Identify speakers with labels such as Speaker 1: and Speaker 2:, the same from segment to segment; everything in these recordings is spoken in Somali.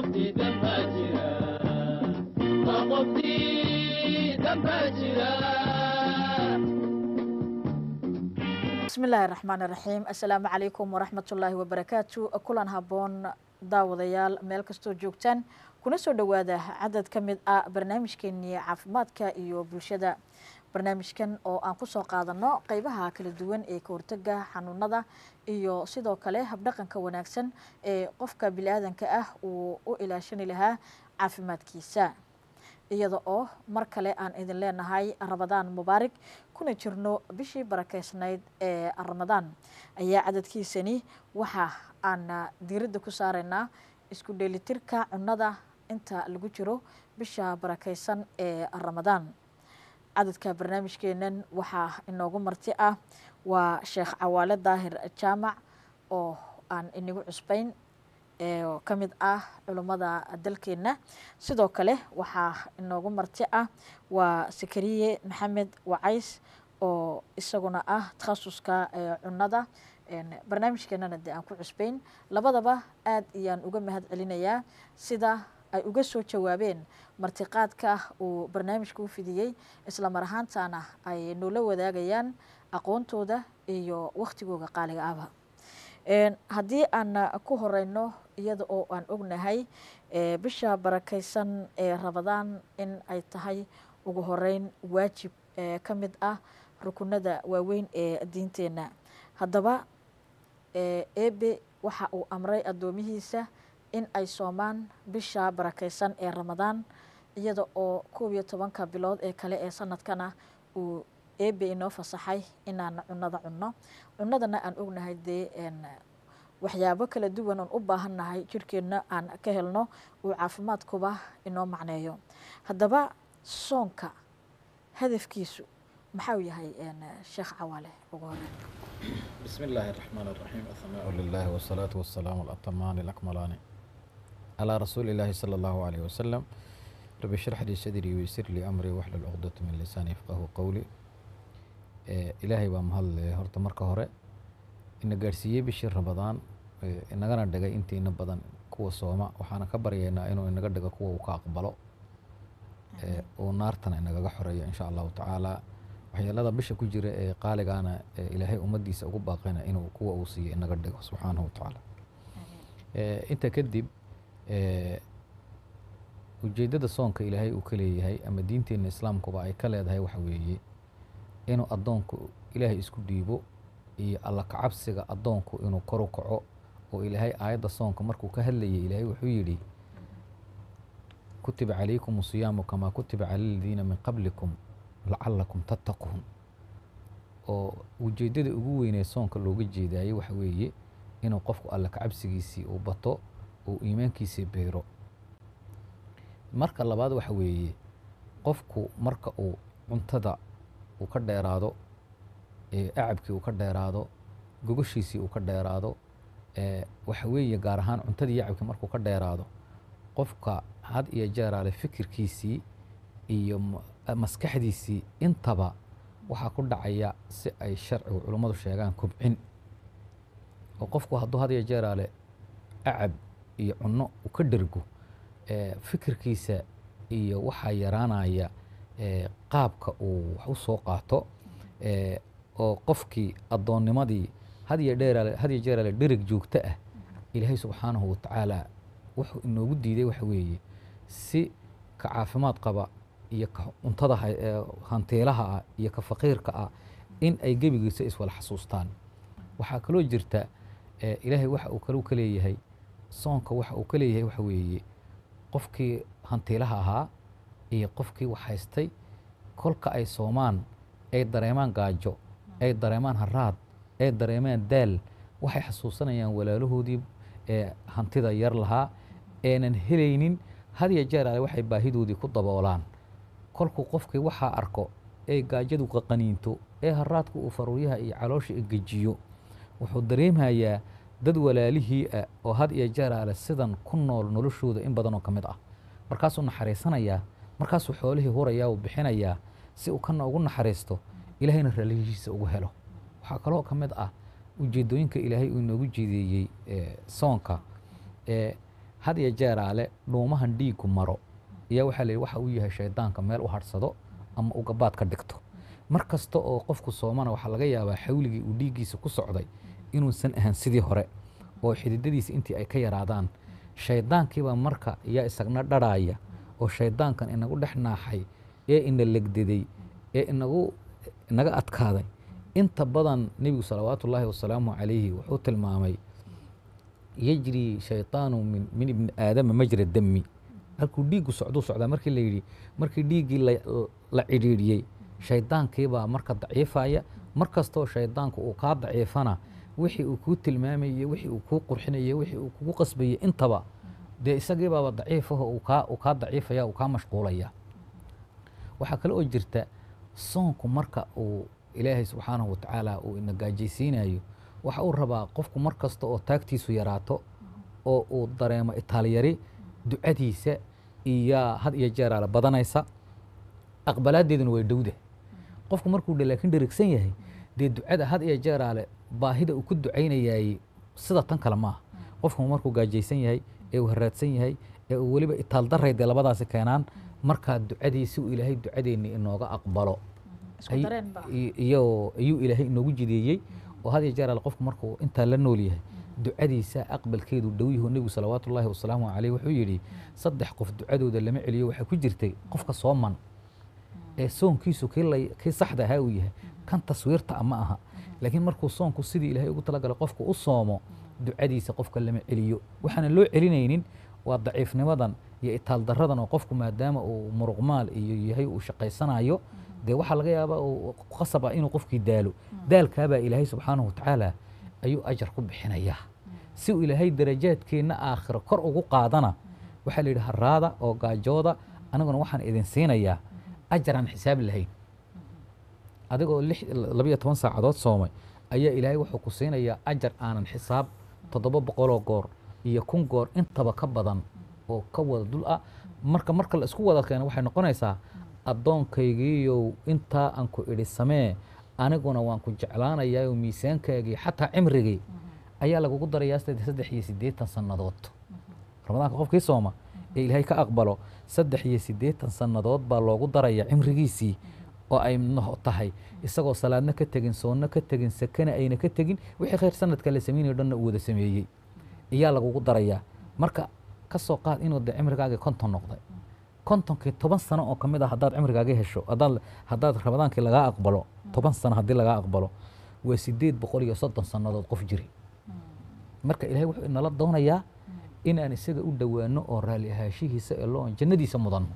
Speaker 1: qoftii dambaa jira waa qoftii dambaa jira
Speaker 2: bismi illaahi raxmaan iraxiim assalaamu calaykum waraxmatullaahi wabarakaatu kulan habboon daawadayaal meel kastoo joogtaan kuna soo dhowaada cadad ka mid ah barnaamijkeenii caafimaadka iyo bulshada barnaamijkan oo aan kusoo qaadano qeybaha kala duwan ee ka hortaga xanuunada iyo sidoo kale habdhaqanka wanaagsan ee qofka bili-aadanka ah uu u ilaashani lahaa caafimaadkiisa iyada oo mar kale aan idin leenahay ramadaan mubaarig kuna jirno bishii barakeysnayd ee ramadaan ayaa cadadkiisani waxa aan diiradda ku saaraynaa isku dheelitirka cunada inta lagu jiro bisha barakeysan ee ramadaan cadadka barnaamijkeenan waxaa inoogu marti ah waa sheekh cawaale daahir jaamac oo aan inagu cusbayn oo ka mid ah culummada dalkeenna sidoo kale waxaa inoogu marti ah waa sakariye maxamed wacays oo isaguna ah takhasuska cunada barnaamijkeenana dee aan ku cusbayn labadaba aad ayaan uga mahad celinayaa sida ay uga soo jawaabeen martiqaadka uu barnaamijka u fidiyey isla mar ahaantana ay noola wadaagayaan aqoontooda iyo wakhtigooga qaaliga ahba haddii aan ku horeyno iyada oo aan ognahay bisha barakeysan ee ramadaan in ay tahay ugu horeyn waajib ka mid ah rukunada waaweyn ee diinteenna haddaba eebe waxa uu amray addoomihiisa in ay soomaan bisha barakeysan ee ramadaan iyada oo koob iyo tobanka bilood ee kale ee sanadkana uu eebe inoo fasaxay inaan cunada cunno cunadana aan ognahay dee waxyaabo kala duwan oon u baahannahay jirkeenna aan ka helno uu caafimaadkuba inoo macneeyo haddaba soonka hadafkiisu maxau yahay sheekh cawaale ugu hore
Speaker 3: بسم الله الرحمن الرحيم الثناء لله والصلاة والسلام الأتمان الأكملان على رسول الله صلى الله عليه وسلم رب اشرح لي صدري ويسر لي أمري واحلل عقدة من لساني يفقه قولي إيه إلهي بام هل هرت مركة هره إن قارسية بشر رمضان إيه إن غنا دقا إنتي إن بدن كوا صوما وحنا كبر ينا إنه إن دقا كوا وكاقبلو إيه ونارتنا إن حرية إن شاء الله تعالى waxyeelada bisha ku jira ee qaaligaana ilaahay ummaddiisa ugu baaqayna inuu kuwa uu siiyo inaga dhigo subxaanahu watacaala intaa kadib ujeeddada soonka ilaahay uu ka leeyahay ama diinteenna islaamkuba ay ka leedahay waxa weeye inuu addoonku ilaahay isku dhiibo iyo alla kacabsiga addoonku inuu kor u kaco oo ilaahay aayadda soonka markuu ka hadlayay ilaahay wuxuu yidhi kutiba calaykum siyaamu kamaa kutiba cala aladiina min qablikum lacalakum tattaquun oo ujeeddada ugu weynee soonka looga jeedaayey waxa weeye inuu qofku alla kacabsigiisii uu bato uu iimaankiisii beero marka labaad waxa weeye qofku marka uu cuntada uu ka dheeraado acabkii uu ka dheeraado gogoshiisii uu ka dheeraado waxa weeye gaar ahaan cuntadii acabkii markuu ka dheeraado qofka had iyo jeeraale fikirkiisii iyo maskaxdiisii intaba waxaa ku dhacaya si ay sharcigu culummadu sheegaan kobcin oo qofku hadduu had iyo jeeraale acab iyo cunno u ka dhergo fikirkiisa iyo waxaa yaraanaya qaabka uu wax u soo qaato oo qofkii addoonnimadii had iyo dheeraale had iyo jeeraale dhereg joogto ah ilaahay subxaanahu watacaala wuxuu inoogu diiday waxa weeye si ka caafimaad qaba iyo ka cuntada hantiilaha ah iyo ka faqiirka ah in ay gebigiisa iswala xasuustaan waxaa kaloo jirta ilaahay waxa uu kaluu ka leeyahay soonka waxa uu ka leeyahay waxa weeye qofkii hantiilaha ahaa iyo qofkii wax haystay kolka ay soomaan ay dareemaan gaajo ay dareemaan haraad ay dareemaan daal waxay xasuusanayaan walaalahoodii ee hantida yar lahaa eenan helaynin had iyo jeer ale waxay baahidoodii ku daboolaan kolkuu qofkii waxaa arko ee gaajadu qaqaniinto ee haraadku uu faruuryaha iyo caloosha gejiyo wuxuu dareemayaa dad walaalihii ah oo had iyo jeer ale sidan ku nool noloshooda in badanoo ka mid ah markaasuu naxariisanayaa markaasuu xoolihii hurayaa uu bixinayaa si uu kana ugu naxariisto ilaahayna raalihiisa ugu helo waxaa kaloo ka mid ah ujeedooyinka ilaahay uu inoogu jeedeeyey soonka had iyo jeeraale dhuumahan dhiiggu maro ayaa waxaa la yidhi waxa uu yahay shaydaanka meel u hadhsado ama u gabaad ka dhigto mar kasta oo qofku soomana waxaa laga yaabaa xawligii uu dhiiggiisa ku socday inuusan ahan sidii hore oo xididadiisa intii ay ka yaraadaan shaydaankiibaa marka yaa isagna dharhaaya oo shaydaankan inagu dhex naaxay ee ina legdeday ee inagu inaga adkaaday inta badan nebigu salawaatu ullaahi wasalaamu calayhi wuxuu tilmaamay yejri shayطaanu min min ibni aadama majra dami halkuu dhiiggu socduu socdaa markii la yidhi markii dhiiggii la la cidhiidhiyey shaydaankiibaa marka daciifaya mar kastoo shaydaanku uu kaa daciifana wixii uu kuu tilmaamayey wixii uu kuu qurxinayey wixii uu kugu qasbayey intaba dee isagiibaaba daciifaho uu kaa uu kaa daciifaya uu kaa mashquulaya waxaa kale oo jirta soonku marka uu ilaahay subxaanahu watacaala uu ina gaajaysiinayo waxa uu rabaa qofku mar kasta oo taagtiisu yaraato oo uu dareemo itaalyari ducadiisa iyo had iyo jeeraale badanaysa aqbalaadeeduna way dhowda qofku markuu dhe laakiin dherigsan yahay dee ducada had iyo jeeraale baahida uu ku ducaynayaay sida tan kale maaha qofku markuu gaajaysan yahay ee uu haraadsan yahay ee uu weliba itaal daray dee labadaasi keenaan markaa ducadii si uu ilaahay ducadeenni inooga aqbalo
Speaker 2: isku
Speaker 3: ay-
Speaker 2: dareen ba
Speaker 3: i- iyo ayuu ilaahay inoogu jideeyey oo had iyo jeer alle qofku markuu intaa la nool yahay ducadiisa aqbalkeedu dhow yahu nebigu salawaatu ullaahi wasalaamu caleyh wuxuu yidhi saddex qof ducadooda lama celiyo waxaa ku jirtay qofka sooman ee soonkiisu kii la kii saxda ahaa uu yahay kan taswiirta ma aha laakiin markuu soonku sidii ilaahay ugu talagalay qofku u soomo ducadiisa qofka lama celiyo waxaana loo celinaynin waa daciifnimadan iyo itaal daradan oo qofku maadaama uu muruqmaal iyo yahay uu shaqaysanayo dee waxaa laga yaabaa uu qasab ah inuu qofkii daalo daalkaabaa ilaahay subxaanahu watacaala ayuu ajar ku bixinayaa si uu ilaahay darajaadkeenna aakhiro kor ugu qaadana waxaa la yidhi haraada oo gaajooda aniguna waxaan idin siinayaa ajar aan xisaab lahayn adigoo lix labiyo toban saacadood soomay ayaa ilaahay wuxuu ku siinayaa ajar aanan xisaab toddoba boqoloo goor iyo kun goor intaba ka badan oo ka wada dul ah marka marka la isku wada keeno waxay noqonaysaa addoonkaygiiyow intaa aan ku idhi samee aniguna waan ku jeclaanayaa oo miisaankaagii xataa cimrigii ayaa lagugu darayaa saddex saddex iyo siddeetan sannadood ramadaanka qofkii sooma ee ilaahay ka aqbalo saddex iyo siddeetan sannadood baa loogu daraya cimrigiisii oo ay no- tahay isagoo salaadna ka tegin soonna ka tegin sakana ayna ka tegin wixii khayr sanadka la samaynayo dhanna uu wada sameeyey ayaa lagugu darayaa marka ka soo qaad inuu de cimrigaagii konton noqday kontonkii toban sano oo ka mid ah haddaad cimrigaagii hesho haddaad haddaad ramadaankii lagaa aqbalo toban sano haddii lagaa aqbalo waa sideed boqol iyo soddon sannadood qof jiri marka ilaahay wuxuu inala doonayaa inaan isaga u dhowaano oo raalli ahaashihiisa ee loo jannadiisa mudanno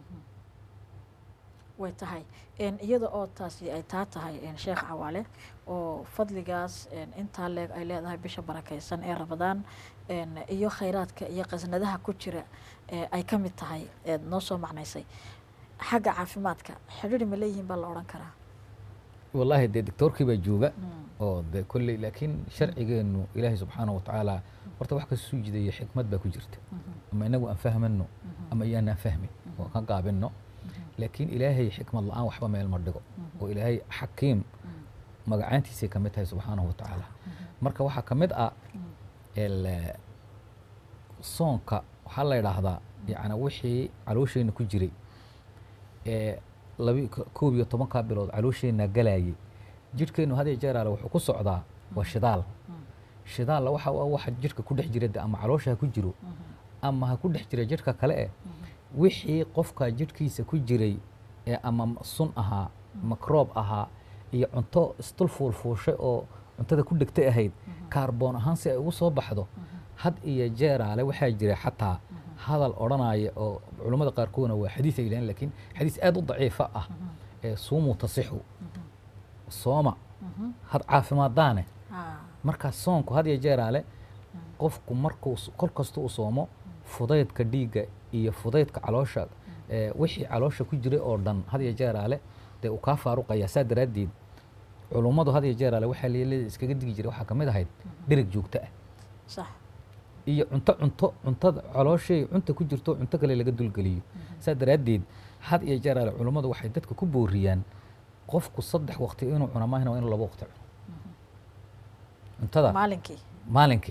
Speaker 2: way tahay een, iyada oo taasi ay taa tahay een, sheekh cawaale oo fadligaas een, intaa leeg ay leedahay bisha barakaysan ee ramadaan een, iyo khayraadka iyo qasnadaha ku jira ee ay ka mid tahay eed noo soo macnaysay xagga caafimaadka xidhiidhi ma leeyihiin baa la odhan karaa
Speaker 3: wallaahi dee doctoorkii baa jooga
Speaker 2: Mm.
Speaker 3: oo de kolley laakiin sharcigeennu ilaahay subxaanahu watacaala horta wax kasoo jidayo xikmad baa ku jirta ama inagu aan fahmano ama iyaanaan fahmin oo ka gaabinno laakiin ilaahay xikmad la-aan waxba meel ma dhigo oo ilaahay xakiim magacaantiisay ka mid tahay subxaanahu watacaala marka waxaa ka mid ah el soonka waxaa la yidhaahdaa yacni wixii caloosheenna ku jiray ee labi koob iyo tobankaa bilood caloosheenna galayay jidhkeennu had iyo jeer ale wuxuu ku socdaa waa shidaal shidaalla waxa u ah waxa jidhka ku dhex jira de ama caloosha ha ku jiro ama ha ku dhex jira jidhka kale eh wixii qofka jidhkiisa ku jiray ee ama sun ahaa makroob ahaa iyo cunto isdul fuulfuushay oo cuntada ku dhegtay ahayd kaarboon ahaan si ay ugu soo baxdo had iyo jeeraale waxaa jira xataa hadal odhanaya oo culummada qaarkoodna waa xadiis ay yidhahdeen laakiin xadiis aad u daciifa ah ee suumuu tasixu sooma had caafimaadaane
Speaker 2: Ah,
Speaker 3: markaa soonku had iyo jeeraale qofku markuu s- kol kasta uu soomo fudaydka dhiigga iyo fudaydka caloosha ee wixii caloosha ku jiray oo dhan had iyo jeeraale dee uu kaa faaruqaya saa daraaddeed culummadu had iyo jeeraale waxaa leelada iskaga digi jiray waxaa ka mid ahayd dhereg joogto ah
Speaker 2: sax
Speaker 3: iyo cunto cunto cuntada calooshay cunta ku jirto cunto kale laga dulgeliyo saa daraaddeed had iyo jeeraale culummadu waxay dadka ku booriyaan qofku saddex waqti inuu cuno maahina waa inuu laba waqti cuno cuntada
Speaker 2: maalinkii
Speaker 3: maalinkii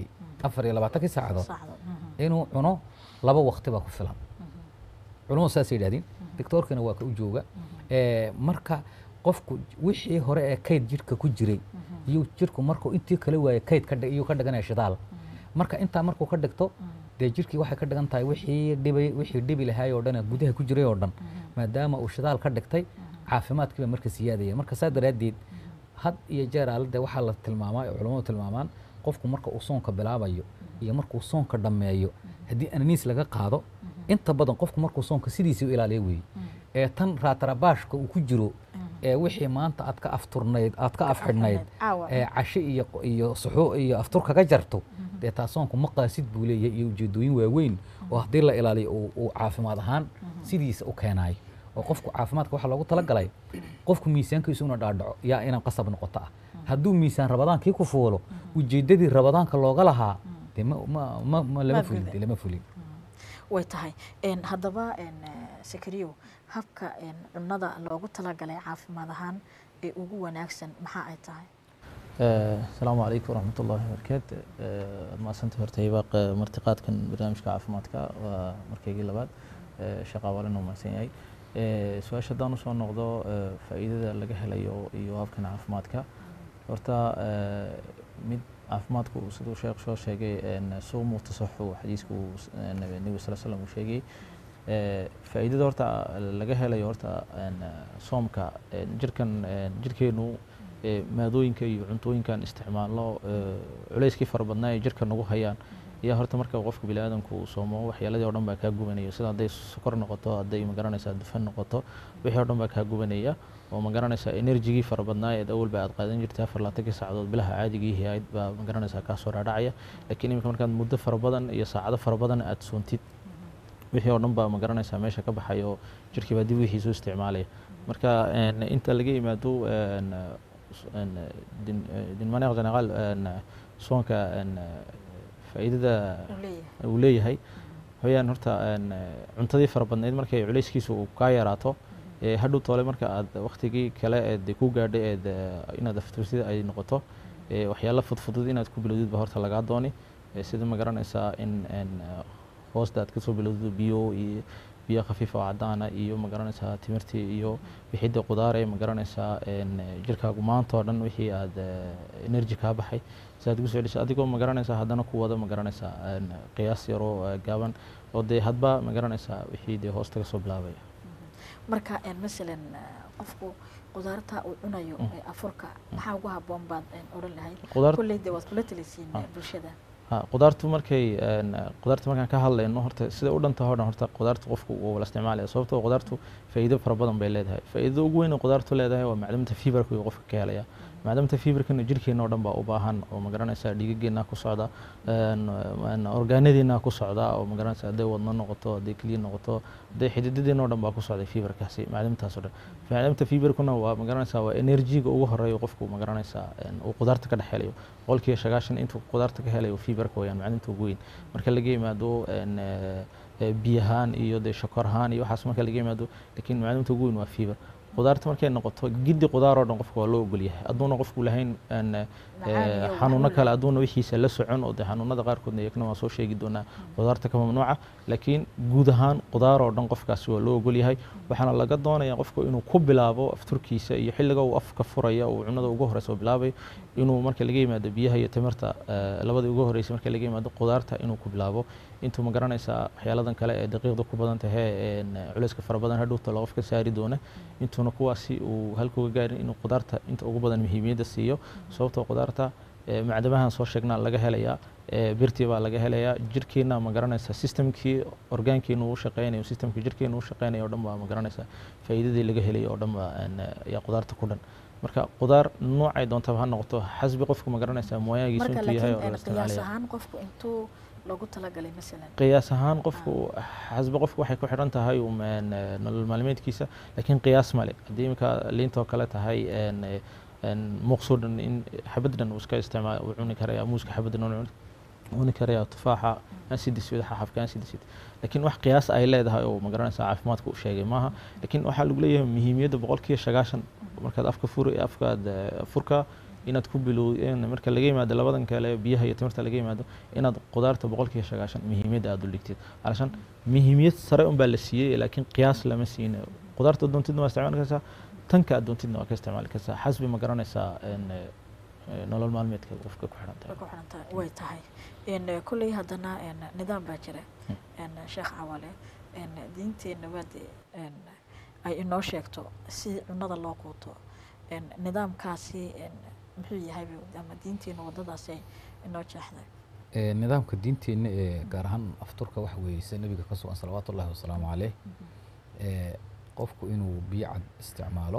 Speaker 3: afar iyo labaatankii saacadood
Speaker 2: saacdood mhm,
Speaker 3: inuu cuno laba waqti baa ku filan culimadu saasay yidhahdeen doctoorkina waa ka u jooga Eh, marka qofku wixii hore ee kayd jirka ku jiray iyo jirku markuu intii kala waaye kayd ka dhig- iyuu ka dhiganaya shidaal marka intaa markuu ka dhigto dee jirkii waxay ka dhigan tahay wixii dhibay wixii dhibi lahaay oo dhan ee gudaha ku jiray oo dhan maadaama uu shidaal ka dhigtay caafimaadkiiba marka siyaadaya marka saa daraaddeed had iyo jeer aalade waxaa la tilmaamaa oo culammadu tilmaamaan qofku marka uu soonka bilaabayo iyo markuu soonka dhammeeyo haddii ananiis laga qaado inta badan qofku markuu soonka sidiisii u ilaaliya weeye ee tan raatarabaashka uu ku jiro ee wixii maanta aad ka afturnayd aad ka afxidhnayd
Speaker 2: caawa
Speaker 3: ee casho iyo iyo suxuu iyo aftur kaga jarto dee taa soonku maqaasid buu leeyahay iyo ujeedooyin waaweyn oo haddii la ilaaliyo uu uu caafimaad ahaan sidiisa u keenaayo oo qofku caafimaadka waxaa loogu talagalay qofku miisaankiisu una dhaadhaco yaa inaan qasab noqoto ah hadduu miisaan rabadaankii ku fuulo ujeeddadii rabadaanka looga lahaa dee ma ma ma ma lama
Speaker 2: Ma
Speaker 3: fulin
Speaker 2: fulin.
Speaker 3: dee lama fulin
Speaker 2: way tahay Een, haddaba een, eh, sakariyo habka een, cunnada loogu talagalay caafimaad ahaan ee ugu wanaagsan maxaa ay tahay
Speaker 4: asalaamu calaykum waraxmat ullaahi wabarakaatu waad mahadsantahay horta hibaaq martiqaadkan barnaamijka caafimaadka waa markaygii labaad Eh, sheekh awaalin uu mahadsan yahay Eh, su-aasha haddaan usoo noqdo eh, faa'iidada laga helayo iyo habkan caafimaadka horta eh, mid caafimaadku siduu sheekh soo sheegay en, suumu tasaxu xadiisku uu s- en, nebiga sal slam uu sheegay Eh, faa'iidada horta laga helayo horta en, soomka en, jirkan en, jirkeenu eh, maadooyinka iyo cuntooyinkan isticmaalno eh, culayskii fara badnaa ee jirka nagu hayaan ayaa horta marka qofka bini aadamku uu soomo waxyaaladii oo dhan baa kaa gubanaya sida hadday sokor noqoto hadday magaranaysaa dufan noqoto wixii oo dhan baa kaa gubanaya oo magaranaysaa enerjigii fara badnaa ee awalba aad qaadan jirtay afar laatankii saacadood bilaha caadigii ahayd baa magaranaysaa kaa soo dhaadhacaya laakiin iminka markaad muddo fara badan iyo saacado fara badan aad soontid wixii oo dhan baa magaranaysaa meesha ka baxay oo jirkii baa dib wixiisu isticmaalaya marka en, inta laga yimaado en, s- en, din- din manière générale en, soonka en, faa'iidada
Speaker 2: uu leeyahay
Speaker 4: uu leeyahay hoyaan horta en, cuntadii fara badnayd markay culayskiisu uu kaa yaraato ee hadhow toole marka aad waktigii kale eed ku gaadhay eed eh, inaad aftursida ay noqoto ee waxyaalo fudfudud inaad ku bilowdid ba horta lagaa dooni ee sida ma garanaysaa in en, eh, hoosta aad kasoo bilowdo biyo iyo biyo khafiif oo cadaana iyo ma garanaysaa timirtii iyo wixidda qudaar ee ma garanaysaa en, jirkaagu maanta oo dhan wixii aad eh, energy kaa baxay si aad ugu soo celiso adigoo ma garanaysaa haddana ku wada ma garanaysaa en, qiyaas yaroo eh, gaaban oo dee hadba ma garanaysaa wixii dee hoosta kasoo bilaabaya
Speaker 2: marka een, masalan eh, qofku qudaarta uu cunayo
Speaker 4: Mm.
Speaker 2: ee afurka maxaa ugu habboon baad een, odhan lahayd
Speaker 4: qudaar
Speaker 2: kolley dee waad kula talisiin
Speaker 4: Ah.
Speaker 2: eh, bulshada
Speaker 4: ha qudaartu markay en, qudaarta markaan ka hadlayno horta sida u dhanta hodhan horta qudaarta qofku wuu wala isticmaalaya sababtoo qudaartu faa'iido fara badan bay leedahay faa'iidada ugu weyn ee qudaartu leedahay waa macdamta fiberka uu qofka ka helaya macdamta fiberkana jirkeena oo dhan baa u baahan oo magaranaysaa dhiigageena ku socda en, en, orgaanadeena ku socda oo magaranaysaa hadday wadno noqoto hadday keliya noqoto hadday xididadeena oo dhan baa ku socday fiberkaasi macdamtaas oo dhan macdamta fiberkuna waa magaranaysaa waa enerjiga ugu horeeya qofku magaranaysaa en, uu qudaarta ka dhex helayo boqolkiiba sagaashan intuu qudaarta ka helayo fiberka wayaan macdamta ugu weyn marka laga yimaado en, eh, eh, biyahaan iyo dee shakor ahaan iyo waxaas marka laga yimaado laakiin macdamta ugu weyn waa fiber qudaarta markay noqoto giddi qudaar oo dhan qofka waa loo ogol yahay hadduuna qofku lahayn en, eh,
Speaker 2: Macaan iyo
Speaker 4: xanuuno
Speaker 2: waxaa
Speaker 4: kale hadduuna wixiisa la socon oo dee xanuunada qaarkoodna iyagna waan soo sheegi doonaa qudaarta ka mamnuuca laakiin guud ahaan qudaar oo dhan qofkaasi waa loo ogol yahay waxaana laga doonaya qofku inuu ku bilaabo afturkiisa iyo xilliga uu afka furaya uu cunada ugu horeysa oo bilaabayo inuu marka laga yimaado biyaha iyo timirta eh, labada ugu horeysa marka laga yimaado qudaarta inuu ku bilaabo intuu ma garanaysaa waxyaaladan kale ee daqiiqda ku badan tahay en, culayska fara badan hadhowta la qofka saari doona intuuna kuwaasi uu halkuga gaarin inuu qudaarta inta ugu badan muhiimiyadda siiyo sababtoo qudaarta eh, macdamahan soo sheegnaa laga helayaa eh, birtii baa laga helayaa jirkeena ma garanaysaa systemkii orgaankeenu u shaqeynayo systemkii jirkeenu u shaqeynayo o dhan baa ma garanaysaa faa'iidadii laga helayo oo dhan baa en, ayaa qudaarta ku dhan marka qudaar noocay doontaba ha noqoto xasbi qofku ma garanaysaa mooyaagiisu
Speaker 2: marka
Speaker 4: intuu yahay oo
Speaker 2: laakiin
Speaker 4: la
Speaker 2: een, qiyaas
Speaker 4: isticmaalaya
Speaker 2: ahaan qofku intuu loogu talagalay masalan
Speaker 4: qiyaas ahaan qofku xasbi qofku waxay ku xidhan tahay um, en, eh, nolol maalmeedkiisa laakiin qiyaas male haddii iminka liintoo kale tahay en, eh, en, muuqsoo dhan in xabad dhan uu iska isticmaal uu cuni karaya muuska xabad dhan uu cuni- cuni karaya tufaaxa ansidisid xaxafka ansidisid laakiin wax qiyaas ay leedahay oo magaranaysa caafimaadka u sheegay maaha laakiin waxaa lagu leeyahay muhiimiyadda boqolkiiba sagaashan markaad afka fur afkaad eh, furka inaad ku bilow in marka laga yimaado labadan kale biyaha iyo timirta laga yimaado inaad qudaarta boqolkiiba sagaashan muhiimiyadda aad u dhigtid alashan muhiimiyad sare unbaa la siiyey laakiin qiyaas lama siin qudaarta doontidna waa isticmaali kartaa tanka aad doontidna waa ka isticmaali kartaa xasbi ma garanaysaa in, eh, eh, nolol maalmeedka qofka ku xiran tahay
Speaker 2: way ku xiran tahay way tahay n kolley haddana n nidaam baa jira n sheekh cawale n diinteenna waa dee n ay inoo sheegto si cunada loo quuto n nidaamkaasi n muxuu yahay ama diinteenna waddadaasi ay inoo jeexday
Speaker 3: Ee, nidaamka diinteenna ee gaar ahaan afturka waxa weeye sida nabiga ka sugan salawaatu ullahi wasalaamu caleyh ee qofku inuu biyo cad isticmaalo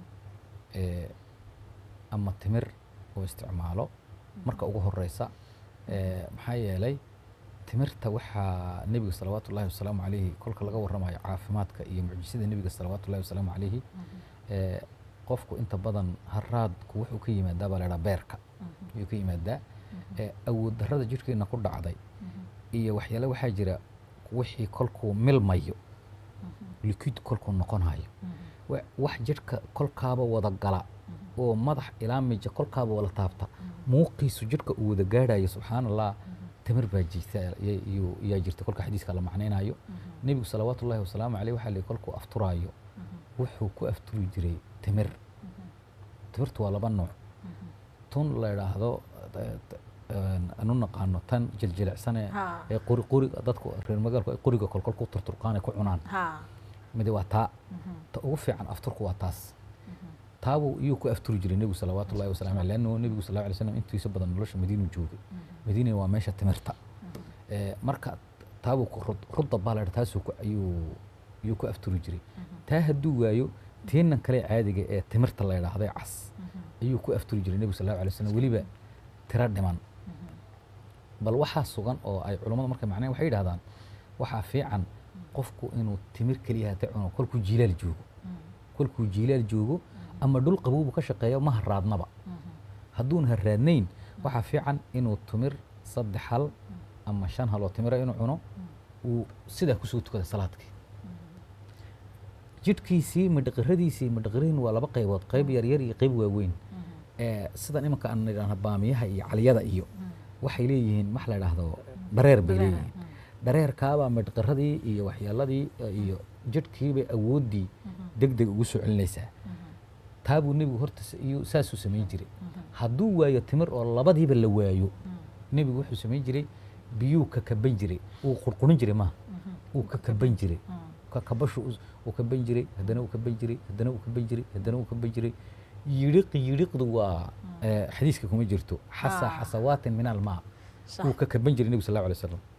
Speaker 3: ee ama timir uu isticmaalo marka ugu horeysa ee maxaa yeelay timirta waxaa nebiga salawaatu ullahi wasalaamu caleyhi kolka laga warramayo caafimaadka iyo mucjisada nebiga salawaatu ullahi wasalaamu caleyhi ee qofku inta badan haraadku wuxuu ka yimaadaa baa la idhaha beerka ayuu ka yimaadaa ee awood darrada jidhkeena ku dhacday iyo waxyaale waxaa jira wixii kolkuu milmayo liquid kolkuu noqonayo wa- wax jidhka kolkaaba wada gala oo madax ilaa mija kolkaaba wada taabta muuqiisu jidhka uu wada gaadhayo subxaana allah tamir baa jirta ya- iyuu- yaa jirta kolka xadiiska la macnaynayo nebigu salawaatu ullahi wasalaamu caleyh waxaa la yihi kolkuu afturaayo wuxuu ku afturi jiray timir timirtu waa laba nooc tun la idhaahdo eh, t- een, anu naqaano tan jiljilicsane
Speaker 2: Ha.
Speaker 3: ee quri quri dadku reer magaalku ay quriga kolkol ku turturqaanay ku cunaan
Speaker 2: ha
Speaker 3: midi waa taa ta ugu fiican afturku waa taas taabuu iyuu ku afturi jiray nebigu salawaatu ullahi wasalaamu caleyh lanno nebigu sal alay slam intiisa badan nolosha madiinu joogay madiina waa meesha timirta Ee, marka taabuu ku rud- rudda baa la dhaha taasuu ku ayuu ayuu ku afturi jiray taa hadduu waayo teenan kale caadiga ee timirta la idhaahday cas ayuu ku afturi jiray nebigu sal allahu alay slam weliba tiro dhiman bal waxaa sugan oo ay culammadu markay macnayn waxay yidhahdaan waxaa fiican qofku inuu timir keliya hata cuno kolkuu jiilaal joogo kolkuu jiilaal joogo ama dhul qabuubu ka shaqeeyo ma haraadnaba hadduun haraadnayn waxaa fiican inuu timir saddex hal ama shan hal oo timira inuu cuno uu sidaa kusoo tukada salaadkii jidhkiisii madhaqiradiisii madhaqirihin waa laba qaybood qayb yaryar iyo qayb waaweyn ee sidan imanka aan idhaahno baamiyaha iyo caliyada iyo waxay leeyihiin wax la idhaahdo dareer bay
Speaker 2: Dareer,
Speaker 3: leeyihiin dareerkaabaa madhaqaradii iyo waxyaaladii eh, iyo jidhkiibay awooddii deg deg ugu soo celinaysaa taabuu nebigu horta s- iyuu saasuu samayn jiray hadduu waayo timir oo labadiiba la waayo nebigu wuxuu samayn jiray biyuu ka kaban jiray uu qurqurin jiray maaha uu ka kaban jiray ka kabashu us- uu kaban jiray haddana uu kaban jiray haddana uu kaban jiray haddana uu kaban jiray yidhiq yidhiqdu waa eh, xadiiska kuma jirto xasa
Speaker 2: Ah.
Speaker 3: xasawaatin min almaa
Speaker 2: sax
Speaker 3: uu ka kaban jiray nebigu sal allahu alay wasalam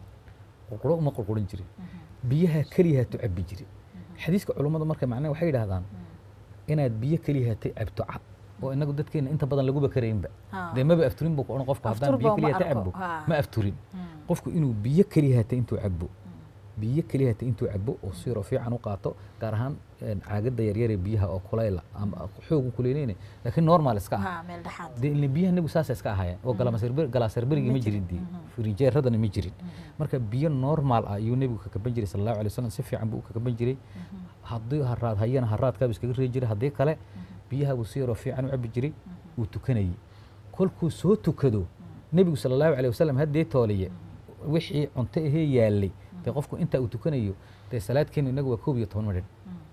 Speaker 3: qurquro uma qurqurin jirin biyaha keliya hatu cabbi jiray xadiiska culummadu marka macnaha waxay yidhahdaan inaad biyo keliya hatay cabto cad oo inagu dadkeena inta badan laguba karaynba
Speaker 2: Ha.
Speaker 3: dee maba afturin buu ku odhan qofku haddaan
Speaker 2: Aftur
Speaker 3: biyo
Speaker 2: baa ma
Speaker 3: keliya hata
Speaker 2: arko.
Speaker 3: cabo
Speaker 2: Ha.
Speaker 3: ma afturin qofku inuu biyo keliya hatay intuu cabo biyo keliya hatay intuu cabo oo siiroo fiican u qaato gaar ahaan een, caagadda yaryar ee biyaha oo kulayla ama xoogu kuleyleyne laakiin normal iska ah
Speaker 2: ha meel dhexaad
Speaker 3: dee ile biyaha nebigu saasa iska ahaayeen oo galaaserberigi ma jirin dee firijeeradana ma jirin marka biyo normal ah ayuu nebigu ka kaban jiray sal allahu alay wasalam si fiican buu u ka kaban jiray haddii haraad hayana haraadkaabuu iskaga reebi jiray haddii kale biyaha buu si yaroo fiican u cabi jiray wuu tukanayey kolkuu soo tukado nebigu sala allahu alay wasalam haddee tooliye wixii cunto ahee yaalay dee qofku intaa uu tukanayo dee salaadkeenu inagu waa koob iyo toban midhin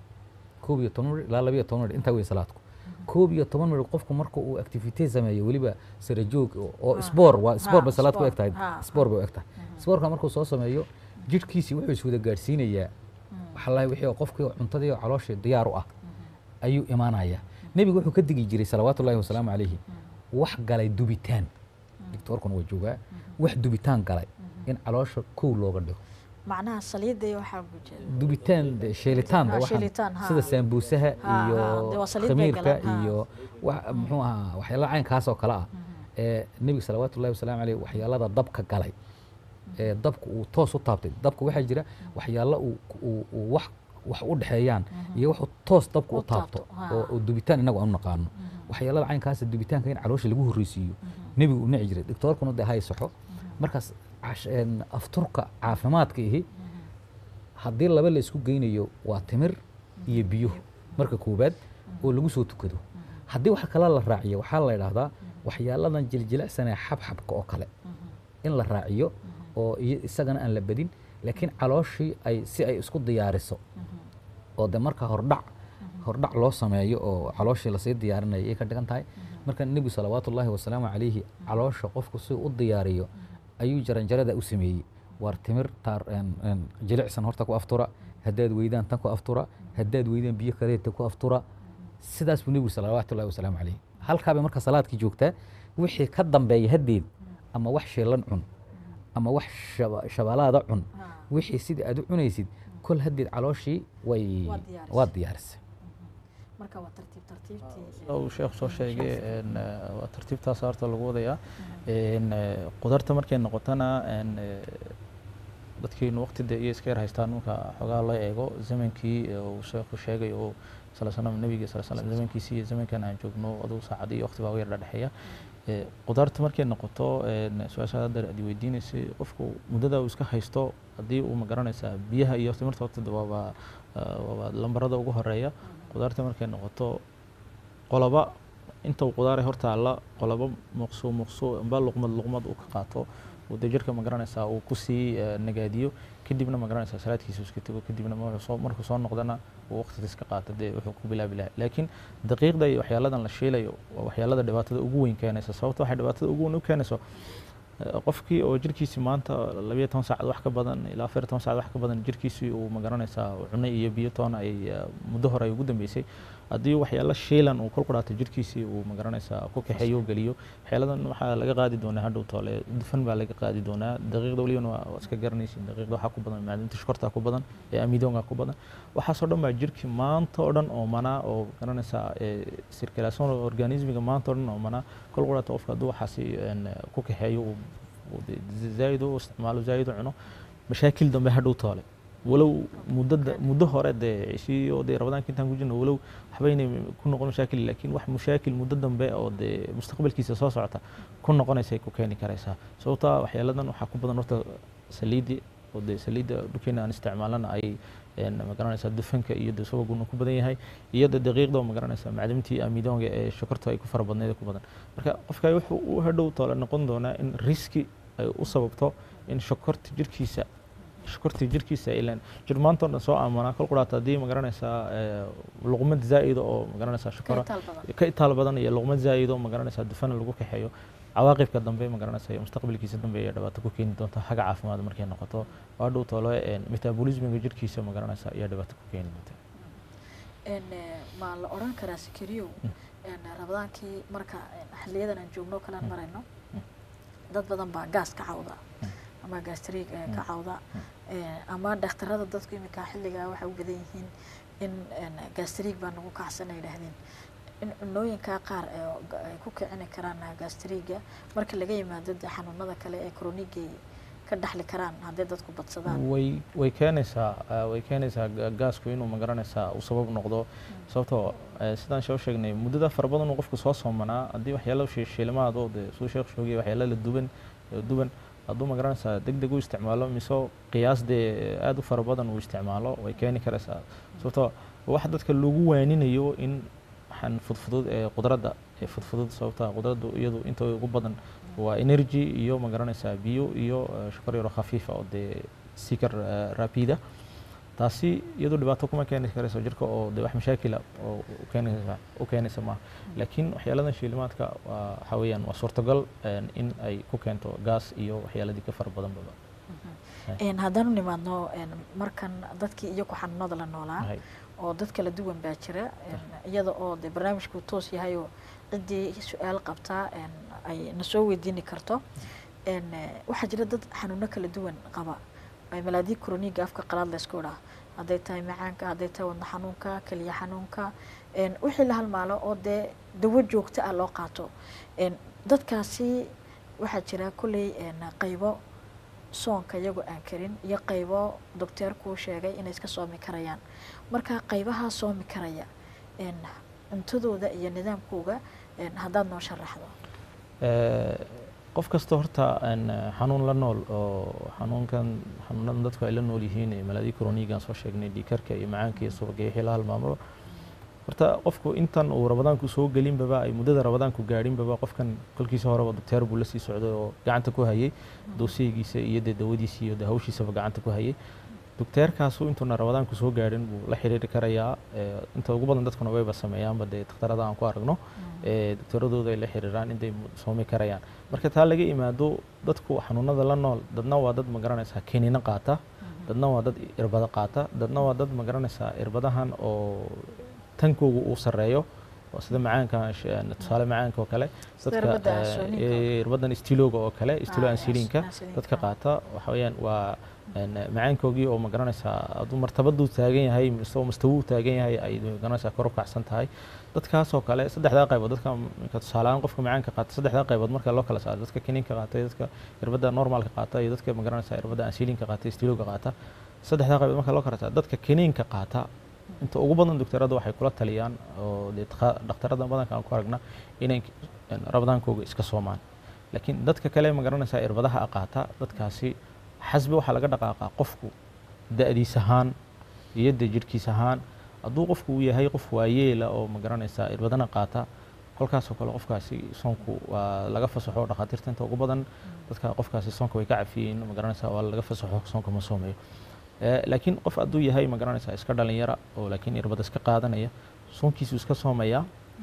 Speaker 3: koob iyo toban midh ilaa laba iyo toban midh intaa wey salaadku koob iyo toban midh qofku marka uu activite sameeyo weliba sarajoog oo- oo sboor waa sboor bay salaad ku eg tahay
Speaker 2: ha,
Speaker 3: sboor bay u eg tahay sboorka markuu soo sameeyo jidhkiisii wuxuu iswada gaadhsiinayaa waxalahi wixii oo qofkii cuntadii oo calooshii diyaar u ah ayuu imaanaya nebigu wuxuu ka digi jiray salawaatu ullahi wasalaamu calayhi wax galay dubitaan doctoorkuna waa joogaa wax dubitaan galay in caloosha kow looga dhigo
Speaker 2: macnaha saliidda iyo waxaa ku jira
Speaker 3: dubitaan de sheelitaanba
Speaker 2: Ha,
Speaker 3: waxaan
Speaker 2: sheelitaan, ha.
Speaker 3: sida saambuusaha
Speaker 2: Ha, ha,
Speaker 3: iyo
Speaker 2: dee waa saliid bay
Speaker 3: khamiirka
Speaker 2: galaan, ha.
Speaker 3: iyo wax muxuu ahaa waxyaalaha caynkaas oo kale ah ee nebiga salawaatu ullahi wasalaamu caleyh waxyaalada dabka galay ee dabka uu toos u taabtay dabka waxaa jira waxyaalo uu uu- uu wax wax u dhexeeyaan iyo wax uu toos dabka
Speaker 2: U
Speaker 3: u taabto
Speaker 2: taabto, ha.
Speaker 3: oo oo dubitaan inagu aan u naqaano waxyaalada caynkaasa dubitaanka in caloosha lagu horreysiiyo nebigu u nici jiray doctoorkuna dee hay saxo markaas cash- een, afturka caafimaadka ihi haddii laba la isku geynayo waa timir iyo biyo marka koowaad oo lagu soo tukado haddii wax kale la raaciyo waxaa la idhaahdaa waxyaaladan jiljilacsanee xabxabka oo kale in la raaciyo oo iyo isagana aan la bedin laakiin calooshii ay si ay isku diyaariso oo de marka hordhac hordhac loo sameeyo oo calooshii lasii diyaarinayo ayay ka dhigan tahay marka nebigu salawaatu ullaahi wasalaamu calayhi caloosha qofku si u diyaariyo ayuu jaranjarada u sameeyey waar timir taar een- een jilicsan horta ku aftura haddaad weydaan tan ku aftura haddaad weydaan biyo kaleeta ku aftura sidaas buu nebigu salawaatu ullahi wasalaamu calayhi halkaabay marka salaadkii joogtaa wixii ka dambeeya haddeed ama wax shiilan cun ama wax shaba- shabalaada cun wixii sidii aad u cunaysid kol haddeed calooshii way
Speaker 2: Waa diyaarisay.
Speaker 3: waa diyaarisay
Speaker 2: marka waa tartiib tartiibtii
Speaker 4: uu sheekh soo sheegay een, eh, waa tartiibtaas horta lagu wadayaa een, eh, qudarta markay noqotana een, eh, dadkiinu waqti dee iyo iska yar haystaan marka xogaa loo eego zamankii eh, uu sheekhu sheegay oo sala slam nabiga sala slam zamankiisii iyo zamankan aan joogno aduu saacad iyo waqti baa u yar dhexeeya Eh, qudaarta markay noqoto een, su-aasha hadda aad weydiinaysay qofku muddada uu iska haysto haddii uu ma garanaysaa biyaha iyo timirta horta waaba eh, waaba lambarada ugu horeeya qudaarta markay noqoto qoloba inta uu qudaare hortaalla qoloba muqsu muqsu amba luqmad luqmad uu ka qaato uu dee jirka ma garanaysaa uu kusii eh, nagaadiyo kadibna ma garanaysaa salaadkiisa uu iska tego kadibna ma- wuxuu soo- markuu soo noqdana uu waqtiga iska qaato dee wuxuu ku bilaabi lahaa laakiin daqiiqda iyo waxyaaladan la shiilayo waa waxyaalada dhibaatada ugu weyn keenaysa sababta waxay dhibaatada ugu weyn u keenayso eh, qofkii oo jirkiisi maanta labayo toban saacad wax ka badan ilaa afar iyo toban saacad wax ka badan jirkiisii uu ma garanaysaa cunno iyo biyo toona ay eh, muddo hore ay ugu dambeysay haddii waxyaalo shiilan uu kol qudhaato jirkiisii uu ma garanaysaa ku kaxeeyo oo geliyo waxyaaladan waxaa laga qaadi doonaa hadhow toole dufan baa laga qaadi doonaa daqiiqda welibana waa waa iska garanaysin daqiiqda waxaa ku badan maadinta shkorta ku badan ee amidoonga ku badan waxaasoo dhan baa jirkii maanta oo dhan oo manaa oo ma garanaysaa eh, circulation organismiga maanta oo dhan oo manaa kol qudhaato qofka hadduu waxaasi een, ku kaxeeyo uu uu dee zaa'id u isticmaalo zaa'id u cuno mashaakil dambe hadhow toole walow muddo da- muddo hore dee cishii oo dee rabadaanka intaan ku jirno walow waxbaynay ku noqon mashaakil laakiin wax mashaakil muddo dambe oo dee mustaqbalkiisa soo socota ku noqonaysay ku keeni karaysaa sababtaa waxyaaladan waxaa ku badan horta saliidi oo dee saliidda dhulkeena aan isticmaalana ay een, ma garanaysaa dufanka iyo dee subaguna ku badan yahay iyo dee daqiiqda oo ma garanaysaa macdamtii amidoonga ee shokorta ay ku fara badneed ku badan marka qofka wuxuu u hadhow toole noqon doonaa in riski ay u sababto in shokorta jirkiisa shokortii jirkiisa ilan jir maanta oo dhan soo aamanaa kol quraata haddii ma garanaysaa eh, luqmad zaa'ida oo ma garanaysaa shokora
Speaker 2: Ka itaal badan.
Speaker 4: ka itaal badan iyo luqmad zaa'id oo ma garanaysaa dufana lagu kaxeeyo cawaaqibka dambe ma garanaysaa iyo mustaqbalkiisa dambe ayaa dhibaato ku keeni doonta xagga caafimaad markay noqoto waa dhow toole een, metabolismiga jirkiisa ma garanaysaa ayaa dhibaato ku keeni doonta
Speaker 2: een eh, ma la odhan karaa sikiriyow een rabadaankii marka een, xiliyadan aan joogno kale aan marayno dad badan baa gaas ka cawda ama gastriig eh, ka cawda eh, ama dhakhtarada dadku iminka xilligaa waxay u badan yihiin in een, gastriig baa nagu kacsan ay yidhaahdeen in cunooyinka qaar ee ga- ay ku kicini karaan gastriga marka laga yimaado dee xanuunada kale ee chroniga ka dhaxli karaan hadday dadku badsadaan
Speaker 4: way way keenaysaa eh, way keenaysaa ga- gaasku inuu ma garanaysaa uu sabab noqdo sababtoo eh, sidaan shee u sheegnay muddada fara badan uu qofku soo soomanaa haddii waxyaalo shi- shiilimaad oo dee suu sheekh shoogay waxyaalo la duban eh, duban hadduu ma garanaysaa deg deg u isticmaalo mise qiyaas dee aad u fara badan uu isticmaalo way keeni karaysaa sababtoo wax dadka lagu waaninayo in waxaan fudfudud ee qudradda ee fudfudud sababta qudraddu iyadu inta ugu badan waa energy iyo ma garanaysaa biyo iyo eh, shokor yaro khafiifa oo dee sikar eh, rapida taasi iyadu dhibaato kuma keeni karayso jirka oo dee wax mashaakila oo u keenaysa u keenaysa maaha laakiin waxyaaladan shiilimaadka waa waxa weeyaan waa suurtagal een, in ay ku keento gaas iyo waxyaaladii ka fara badan baba
Speaker 2: een haddaan u nimaadno een markan dadkii iyo ku xanuunada la noolaa
Speaker 4: Hay.
Speaker 2: oo dad kala duwan baa jira een iyada oo dee barnaamijku toos yahay oo ciddii su-aal qabtaa een ay na soo weydiini karto een eh, waxaa jira dad xanuuno kala duwan qaba ay malaadii kroniga afka qalaad la isku idhaa hadday tahay macaanka hadday tahay wadna xanuunka keliya xanuunka een wixii la halmaalo oo dee dawo joogto ah loo qaato een dadkaasi waxaa jira kolley een qaybo soonka iyagoo aan karin iyo qaybo docteerkuu sheegay inay iska soomi karayaan marka qaybaha soomi karaya een cuntadooda iyo nidaamkooga een haddaad noo sharaxdo
Speaker 4: Eh, qof kasta horta een, eh, xanuun la nool oo xanuunkan xanuunadan dadku ay la nool yihiin ee malaadii kronigan soo sheegnay dhiikarka iyo macaanka iyo subaga iyo wixii la halmaamaba horta qofku intan uu rabadaanku soo gelinbaba ay muddada rabadaanku gaadhinbaba qofkan kolkiisa horeba docteer buu la sii socday oo gacanta ku hayay doosiygiisa iyo dee dawadiisa iyo dee hawshiisaba gacanta ku hayay docteerkaasu intuuna rabadaanku soo gaadhin buu la xiriiri karayaa ee, inta ugu badan dadkuna wayba sameeyaanba dee dhakhtarada aan ku aragno ee, docteeradooda ay la xiriiraan intay mu- soomi karayaan marka taa laga imaado dadku xanuunada la nool dadna waa dad magaranaysaa kiniino qaata dadna waa dad irbado qaata dadna waa dad magaranaysaa irbadahan oo tankoogu uu sarreeyo oo sida macaanka sh- tusaale macaanka oo kale
Speaker 2: Sida
Speaker 4: dadka
Speaker 2: irbada
Speaker 4: eh,
Speaker 2: ansooninka.
Speaker 4: eh, irbadan istilooga oo kale istilo
Speaker 2: Ah,
Speaker 4: ansiliinka
Speaker 2: ansiliinka.
Speaker 4: dadka qaata waxa weeyaan waa een, macaankoogii oo magaranaysaa hadduu martabaduu taagan yahay mise mustawuu taagan yahay ay magaranaysaa kor u kacsan tahay dadkaasoo kale saddexdaa qaybood dadka marka tusaalehaan qofka macaanka qaata saddexdaa qaybood marka loo kala saaro dadka kiniinka qaata iyo dadka irbada normaalka qaata iyo dadka magaranaysaa irbada ansiliinka qaata istilooga qaata saddexdaa qaybood marka loo kala saaro dadka kiniinka qaata inta ugu badan docteerada waxay kula taliyaan oo dee dakha- dhakhtarada badanka aan ku aragna inay een, rabadaankooga iska soomaan laakiin dadka kale magaranaysaa irbadaha a qaata dadkaasi xasbi waxaa laga dhaqaaqaa qofku da-diis ahaan iyo dee jirhkiis ahaan hadduu qofku uu yahay qof waayeela oo magaranaysaa irbadana qaata kolkaasoo kale qofkaasi soonku waa laga fasaxo dhakhaatiirta inta ugu badan dadka qofkaasi soonka way ka cafiyeen magaranaysaa waa laga fasaxo soonka ma soomeeyo Eh, laakiin qof hadduu yahay magaranaysaa iska dhalinyara oo laakiin irbada iska qaadanaya soonkiisu iska soomaya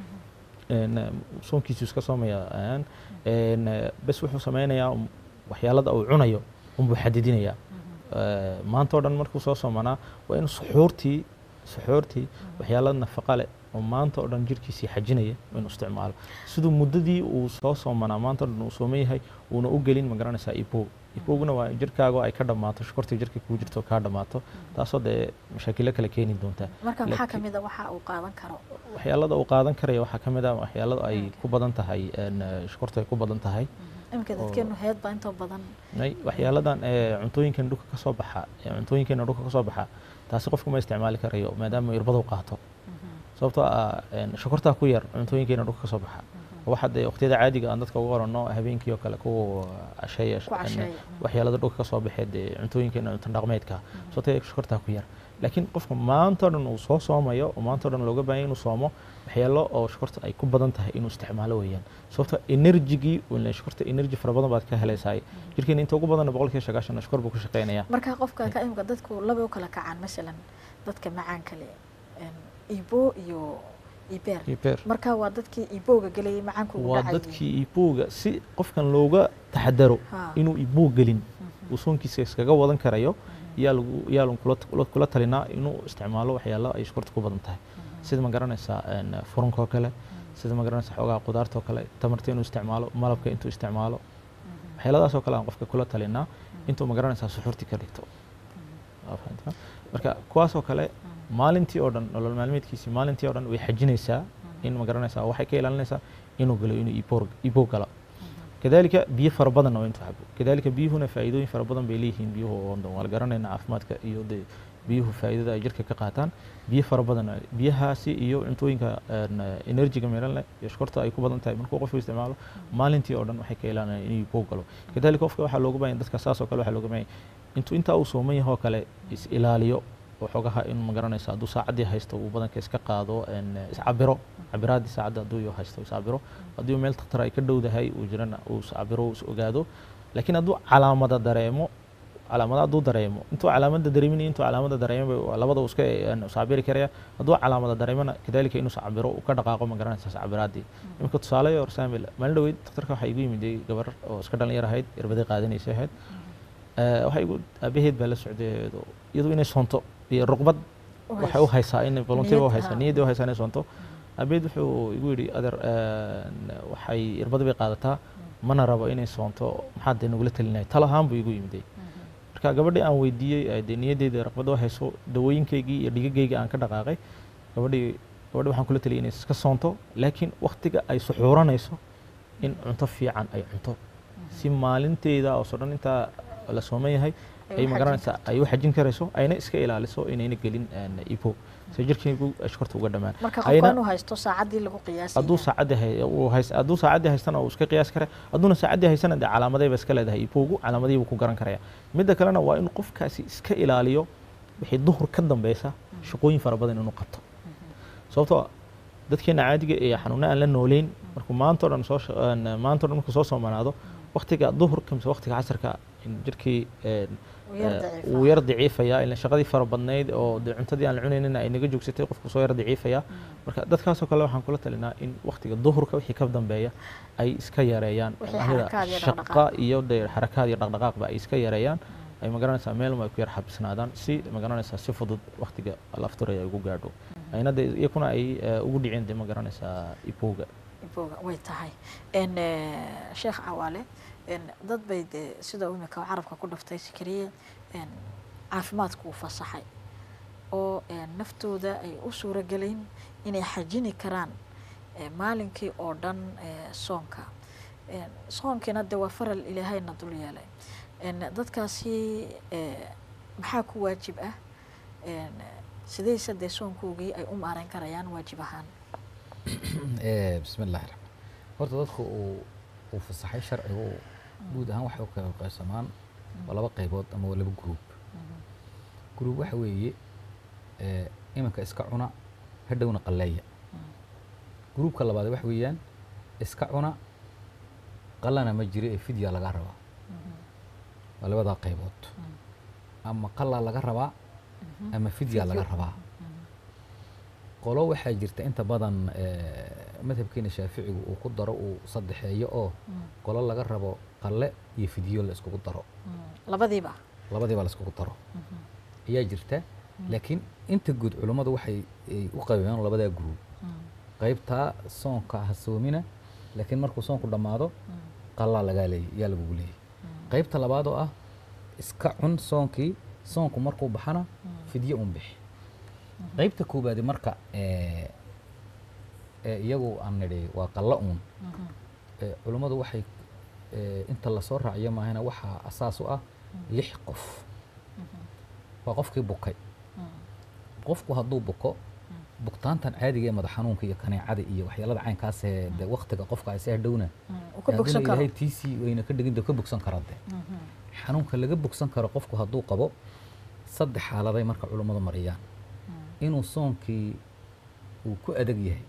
Speaker 4: een, eh, soonkiisu iska soomaya een, een, eh, bes wuxuu sameynayaa um, waxyaalada uu cunayo unbuu xadidinayaa Eh, maanta oo dhan markuu soo soomanaa waa inuu suxuurtii suxuurtii waxyaala nafaqa leh oo maanta oo dhan jirkiisii xajinaya waa inuu isticmaalo siduu muddadii uu soo soomanaa maanta oo dhan uu sooman yahay uuna u gelin magaranaysaa ipow ipowguna waa jirkaaga oo ay ka dhammaato shukortii jirka kuu jirto kaa dhammaato taasoo dee mashaakilo kale keeni doontaa
Speaker 2: marka maxaa
Speaker 4: Laakiin-
Speaker 2: ka mid a waxa uu qaadan karo
Speaker 4: waxyaalada uu qaadan karaya waxaa ka mid ah waxyaalada ay ku badan tahay een, eh, shukortu ay ku badan tahay
Speaker 2: iminka dadkeenu heed baa intoo badan
Speaker 4: Nay, waxyaaladan ee cuntooyinkan dhulka ka soo baxa ee cuntooyinkeena dhulka ka soo baxa taasi qofku ma isticmaali karayo maadaama irbadu qaato sababtoo ah een, sokortaa ku yar cuntooyinkeena dhulka ka soo baxa waxa dee waqtiyada caadiga aan dadka uga oranno habeenkii oo kale kuwa casheeya
Speaker 2: Ku casheeya.
Speaker 4: waxyaalada dhulka ka soo baxee dee cuntooyinkeena cunto dhaqmeedka sababtoo ah sokortaa ku yar laakiin qofka maanta oo dhan uu soo soomayo oo maanta oo dhan looga baahan yahay inuu soomo waxyaalo oo sokorta ay ku badan tahay inuu isticmaalo weeyaan sababtoo enerjigii sokorta energy fara badan baad ka helaysaa jirkeena inta ugu badan boqolkiiba sagaashan shokor buu ku shaqeynayaa
Speaker 2: marka qofka ka imika dadku laba u kala kacaan masalan dadka macaanka leh een, ibo iyo ibeer
Speaker 4: Ibeer.
Speaker 2: marka waa dadkii ibowga gelayay macaanku ugu
Speaker 4: waa
Speaker 2: dhacayay
Speaker 4: dadkii ibuuga si qofkan looga taxadaro
Speaker 2: Ha.
Speaker 4: inuu ibuu gelin uu soonkiisa iskaga wadan karayo yaa lagu yaa lagu kula- kula- kula talinaa inuu isticmaalo waxyaalo ay sokorta ku badan tahay sida ma garanaysaa een, furunka oo kale sida ma garanaysaa xoogaha qudaarta oo kale tamarta inuu isticmaalo malabka intuu isticmaalo waxyaaladaas oo kale aan qofka kula talinaa intuu ma garanaysaa suxuurti ka dhigto Waa fahantaa? marka kuwaas oo kale maalintii oo dhan nolol maalmeedkiisii maalintii oo dhan way xajinaysaa in ma garanaysaa waxay ka ilaalinaysaa inuu galo inuu iboor ibow galo kadalika biyo fara badanna waa intuu cabo kadalika biyuhuna faa'iidooyin fara badan bay leeyihiin biyuhu oo dhan waa la garanayna caafimaadka iyo dee biyuhu faa'iidada ay jirka ka qaataan biyo fara badan biyahaasi iyo cuntooyinka een, enerjiga meelan leh iyo shkorta ay ku badan tahay markuu qofku isticmaalo maalintii oo dhan waxay ka ilaalinayaan inuu ibow galo kadalika qofka waxaa looga baahan dadka saas oo kale waxaa looga baahan intuu intaa uu sooman yahay oo kale is ilaaliyo oo xogaha in ma garanaysa hadduu saacaddii haysto uu badanka iska qaado een, iscabiro cabiraaddii saacadda hadduu iyo haysto iscabiro haddii meel takhtar ay ka dhowdahay uu jirana uu iscabiro uu is ogaado laakiin hadduu calaamada dareemo calaamada hadduu dareemo intuu calaamada dareeminaya intuu calaamada dareemaba waa labada uu iska een, iscabiri karaya hadduu calaamada dareemana kadalika inuu iscabiro uu ka dhaqaaqo ma garanaysa iscabiraaddii iminka tusaale or saamil maalin dhaweyd takhtarka waxaa igu yimiday gabar oo iska dhalinyar ahayd irbadii qaadanaysa ahayd Eh, waxay igu aabaheed baa la socday iyadu inay soonto iyo ruqbad
Speaker 2: U
Speaker 4: waxay
Speaker 2: hayso.
Speaker 4: u haysaa in volunteer u
Speaker 2: Niyad,
Speaker 4: haysaa
Speaker 2: ha.
Speaker 4: niyaddii u haysaa inay soonto aabaheed wuxuu igu yidhi adeer een, waxay irbada bay qaadataa mana rabo inay soonto maxaad dee nagula talinaya tal ahaan buu igu yimiday marka gabadhii aan weydiiyey eh, dee niyaddeeda raqbada u hayso dawooyinkaygii iyo dhigagayga aan ka dhaqaaqay gabadhii gabadhii waxaan kula taliyay inay iska soonto laakiin waktiga ay suxuuranayso in cunto fiican ay cunto si maalinteeda oo soo dhan intaa la sooman yahay
Speaker 2: Ay
Speaker 4: ay
Speaker 2: u
Speaker 4: magaranaysaa ay u xajin karayso ayna iska ilaaliso inayna gelin een, ibo si jirkaygu ay shkorta uga dhamaan
Speaker 2: marka
Speaker 4: ayna-
Speaker 2: qofka inuu haysto saacaddii lagu qiyaasay
Speaker 4: hadduu saacaddii hay- uu hays- hadduu saacaddii haystana uu iska qiyaas kara hadduuna saacaddii haysana dee calaamadayba iska leedahay ibowgu calaamadihii buu ku garan karaya midda kalena waa in qofkaasi iska ilaaliyo wixii duhur ka dambeysa shaqooyin fara badan inuu qabto sababtoo ah dadkeena caadiga ee xanuuna aan la nooleyn markuu maanta o dhan soo sha- een, maanta o dhan markuu soo soomanaado waktiga duhurka mise waktiga casarka in jirkii een,
Speaker 2: Wuu yar
Speaker 4: eh,
Speaker 2: daciifaa.
Speaker 4: wuu yar daciifaya ila shaqadii fara badnayd oo dee cuntadii aan la cunaynin ay naga joogsatay qofku soo yar daciifaya marka dadkaasoo kale waxaan kula talinaa in waktiga duhurka wixii ka dambeeya ay iska yareeyaan
Speaker 2: Wixii
Speaker 4: baahida
Speaker 2: xarakaad iyo
Speaker 4: shaqa
Speaker 2: dhaqdhaqaaq.
Speaker 4: iyo dee xarakaad iyo dhaqdhaqaaqba ay iska yareeyaan ay magaranaysaa meel ay ku yar xabisnaadaan si magaranaysaa si fudud waktiga lafturaya ay ugu gaadho ayna dee iyakuna ay eh, ugu dhicin dee magaranaysaa ibowga
Speaker 2: ibooga way tahay n sheekh cawaale n dad bay dee sida uu imika carabka ku dhaftay sikariye n caafimaadku uu fasaxay oo n naftooda ay u suuro gelayn inay xajini karaan eh, maalinkii oo dhan eh, soonka n soonkiina dee waa faral ilaahayna dul yeelay n dadkaasi eh, maxaa ku waajib ah n sidayse dee soonkoogii ay u maareyn karayaan waajib ahaan
Speaker 3: Eh, bismi illahi raxmaan horta dadku uu uu fasaxay sharcigu guud ahaan waxay u kala qaybsamaan waa laba qaybood ama waa laba gruub gruub waxa weeye eh, iminka iska cuna hadhowna qalleeya gruubka labaad waxa weeyaan iska cuna qallana ma jiro ee fidya laga rabaa waa labadaa qaybood ama qallaa laga rabaa ama fidya laga rabaa qolo waxaa jirta inta badan eh, madhabkeena shaaficigu uu ku daro uu saddexeeyo oo qolo laga rabo qalle iyo fidyo la iskugu daro
Speaker 2: labadiiba
Speaker 3: labadiiba la iskugu daro ayaa jirta laakiin inta guud culummadu waxay ay u qaybeen labadaa gruub qaybtaa soonka ha soomina laakiin markuu soonku dhammaado qallaa lagaa leeyay yaa lagugu leeyay qaybta labaad oo ah iska cun soonkii soonku markuu baxana fidyo un bixi qaybta koobaadi marka eh, ee iyagu aan nidhi waa qallo uun Eh, culummadu waxay eh, inta lasoo raaciyo maahana waxaa asaas u ah lix qof waa qofkii bukay qofku hadduu buko buktaantan caadiga ee madax xanuunka iyo kaneecada iyo waxyaalada caynkaas ee de waktiga qofka ay see dhowna
Speaker 2: uu ka bogsan karo
Speaker 3: ilaahay tiisii wayna ka dhigin de ka bogsan kara de xanuunka laga bogsan karo qofku hadduu qabo saddex xaaladay marka culummadu mariyaan inuu soonkii uu ku adag yahay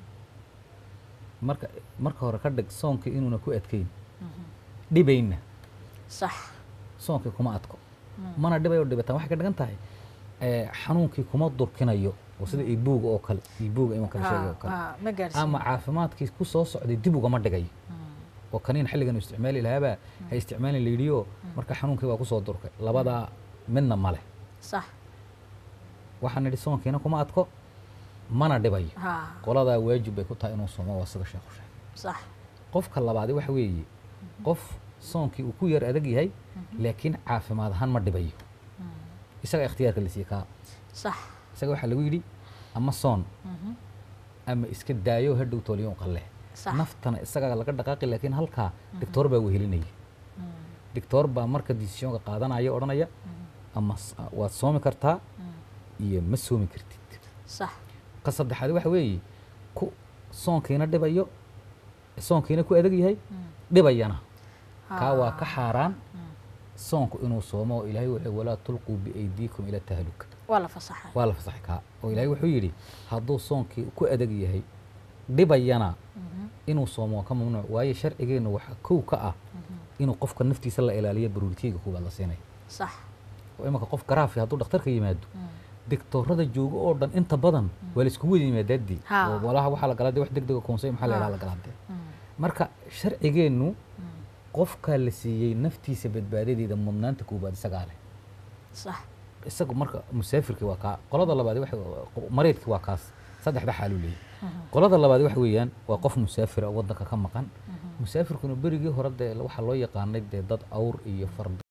Speaker 3: marka marka hore ka dhig soonkii inuuna ku adkayn dhibayna
Speaker 2: sax
Speaker 3: soonkii kuma adko mana dhibayo dhibataan waxay ka dhigan tahay eh, xanuunkii kuma durkinayo oo sida ibuuga oo kale ibuuga imanka la sheegay oo kale
Speaker 2: Ah, ma gaarsiin
Speaker 3: ama caafimaadkii ku soo socday dib ugama dhigayo oo kaniin xilligan uu isticmaali lahaabaa ha isticmaalin la yidhiyo marka xanuunkii waa kusoo durkay labadaa midna male
Speaker 2: sax
Speaker 3: waxaan nidhi soonkiina kuma adko mana dhibayo
Speaker 2: ha
Speaker 3: qoladaa waajib bay ku tahay inuu soomo waa sida sheekhu sheegay
Speaker 2: sax
Speaker 3: qofka labaadi waxa weeye qof soonkii uu ku yar adag yahay laakiin caafimaad ahaan ma dhibayo isaga ikhtiyaarka la siiyey kaa
Speaker 2: sax
Speaker 3: isaga waxaa lagu yidhi ama soon ama iska daayo hadhow tooliyo qalle
Speaker 2: sax
Speaker 3: naftana isagaa laga dhaqaaqi laakiin halkaa doctoor baa wehelinaya doctoor baa marka decisionka qaadanaya odhanaya ama s- waad soomi kartaa iyo ma soomi kartid
Speaker 2: sax
Speaker 3: ka saddexaad waxa weeye ku soonkiina dhibayo soonkiina ku adag yahay dhibayana kaa waa ka xaaraan soonku inuu soomo oo ilaahay wuxuu walaa tulquu biaydiikum ila tahluka
Speaker 2: waa la fasaxay
Speaker 3: waa la fasaxay kaa oo ilaahay wuxuu yidhi hadduu soonkii ku adag yahay dhibayana inuu soomo waa ka mamnuuc waayo sharcigeennu waxaa kow ka ah inuu qofka naftiisa la ilaaliyo baruuritiga kuwaad la siinaya
Speaker 2: sax
Speaker 3: oo imanka qof garaafi hadduu dhakhtarka yimaado digtoorada jooga oo dhan inta badan waa la iskugu wada yimaadaadii
Speaker 2: Ha.
Speaker 3: oo walaha waxaa la galaa dee wax degdega koonsay maxaa la yidhaha la galaa dee marka sharcigeennu qofkaa la siiyey naftiisa badbaadadeeda mudnaanta koobaad isagaa leh
Speaker 2: sax
Speaker 3: isagu marka musaafirkii waa kaa qolada labaad waxa mariidkii waa kaas saddexda xaaluu leeyahy qolada labaad waxa weeyaan waa qof musaafira oo waddanka ka maqan musaafirkuna berigii hore dee waxaa loo yaqaanay dee dad awr iyo fardo